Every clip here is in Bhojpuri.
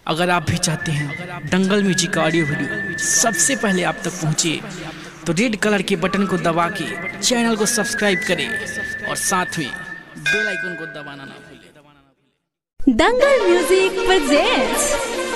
अगर आप भी चाहते हैं दंगल म्यूजिक का ऑडियो वीडियो सबसे पहले आप तक पहुंचे तो रेड कलर के बटन को दबा के चैनल को सब्सक्राइब करें और साथ में बेल आइकन को दबाना ना भूलें दंगल म्यूजिक presents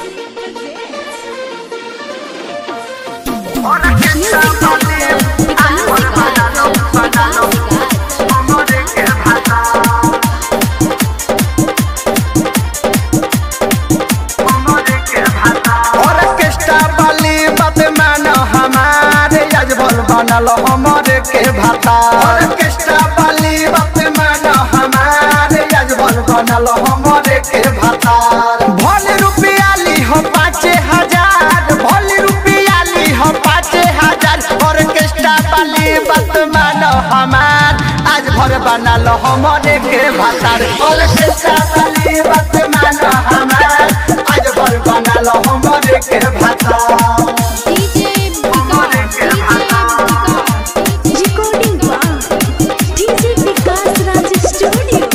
ऑर्केस्ट्रा वाली बात मानो हमारे आज बोल बनल हमारे के भाता ऑर्केस्ट्रा वाली बात मानो हमारे आज बोल बनल हमारे के भाता भोल रुपया ली हो पाँच हजार भोल रुपया ली हो पाँच हजार ऑर्केस्ट्रा वाली बात मानो हमार आज भर बनल हमारे के भाता ऑर्केस्ट्रा वाली बात मानो हमार आज भर बनल हमारे के भाता recording by DJ Vikas Raj Studio.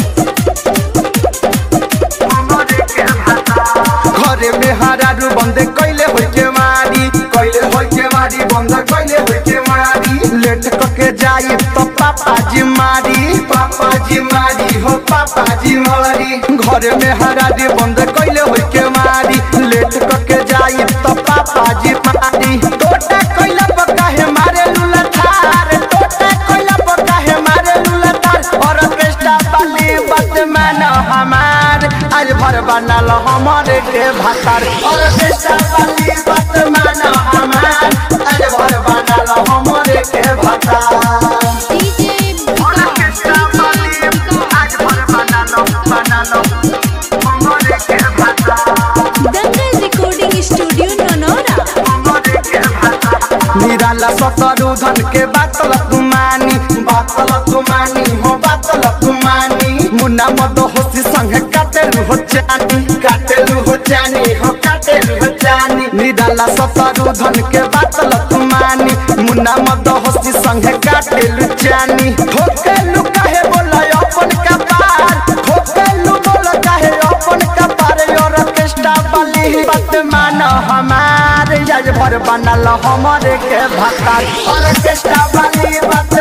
घरे में हरारू बंद कैले होई के मारी कैले होई के मारी बंद कैले होई के मारी लेट करके जाई तो पापा जी मारी पापा जी मारी हो पापा जी मारी घरे में हरारू बंद कैले होई के मारी लेट करके जाई तो पापा जी मारी टोटा कैला बका है मारे लुला थार टोटा कैला बका है मारे लुला थार और पेस्टा वाली बात मानो हमार आज भर बनल हमारे के भातार और पेस्टा वाली बात मानो हमार आज भर बनल हमारे के भातार आज भर बनल बनल हमारे के भातार दंगल recording studio नोनोरा निराला सतरु धन के बातल तुमानी बातल तुमानी हो बातल तुमानी मुन्ना मद होसी संग काटेलु हो जानी काटेलु हो जानी हो काटेलु हो जानी निराला सतरु धन के बातल तुमानी मुन्ना मद होसी संग काटेलु जानी ठोकेलु काहे बोला अपन कपार ठोकेलु बोला काहे अपन कपार और ऑर्केस्ट्रा वाली बात मानो हमारे आज भर बनल हमारे के भातार ऑर्केस्ट्रा वाली बात